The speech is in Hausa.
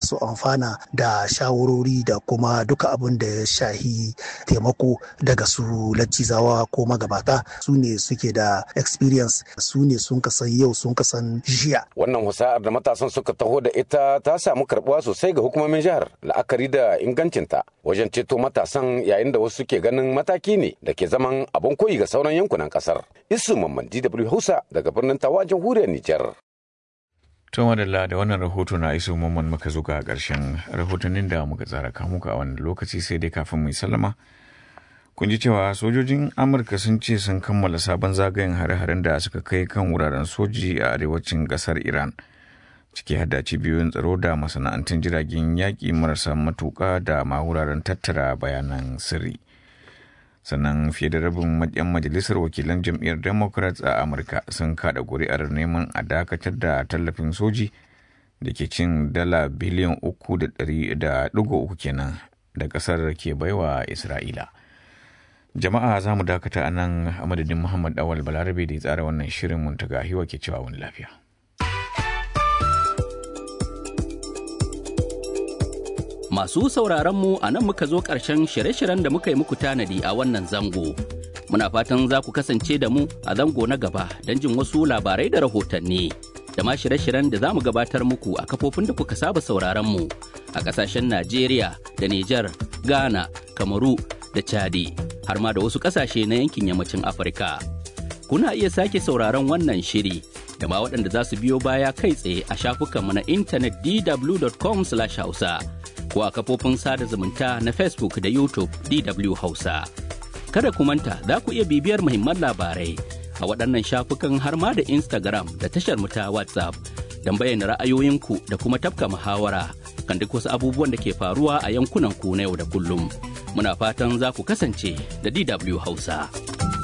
su amfana da shawarori da kuma duka abin da ya shahi taimako daga su laccizawa ko magabata su ne suke da experience su ne sun kasan yau sun kasan jiya. Wannan husa'ar da matasan suka taho da ita ta samu karbuwa sosai ga hukumomin jihar la'akari da ingancinta wajen ceto matasan yayin da wasu ke ganin mataki ne da ke zaman abin koyi ga sauran yankunan kasar. Isu Mamman DW Hausa daga birnin Tawa jamhuriyar Nijar. To madalla da wannan rahoto na iso mamman muka zo ga ƙarshen rahotannin da muka tsara kamuka a wannan lokaci sai dai kafin mu sallama. Kun ji cewa sojojin Amurka sun ce sun kammala sabon zagayen hare-haren da suka kai kan wuraren soji a arewacin ƙasar Iran. Ciki hada cibiyoyin tsaro da masana'antun jiragen yaƙi marasa matuƙa da ma wuraren tattara bayanan sirri. sannan fiye da rabin yan majalisar wakilan jam'iyyar democrats a amurka sun kada kuri'ar neman a dakatar da tallafin soji da ke cin dala biliyan uku da uku kenan da kasar ke baiwa isra'ila jama'a za mu dakata a nan a madadin muhammad awal balarabe da ya tsara wannan shirin mun taga hiwa ke cewa wani lafiya Masu sauraronmu a nan muka zo ƙarshen shirye-shiryen da muka yi muku tanadi a wannan zango. Muna fatan za ku kasance da mu a zango na gaba don jin wasu labarai da rahotanni. Da ma shirye-shiryen da za mu gabatar muku a kafofin da kuka saba sauraronmu a ƙasashen Najeriya da Nijar, Ghana, Kamaru da Chadi, har ma da wasu ƙasashe na yankin yammacin Afirka. Kuna iya sake sauraron wannan shiri da ma waɗanda za su biyo baya kai tsaye a shafukanmu na intanet dw.com/hausa. ko a kafofin sada zumunta na Facebook da YouTube DW Hausa. Kada ku manta za ku iya bibiyar muhimman labarai a waɗannan shafukan har ma da Instagram da tashar mu ta WhatsApp don bayyana ra'ayoyinku da kuma tafka muhawara kan duk wasu abubuwan da ke faruwa a yankunan ku na yau da kullum. Muna fatan za ku kasance da DW Hausa.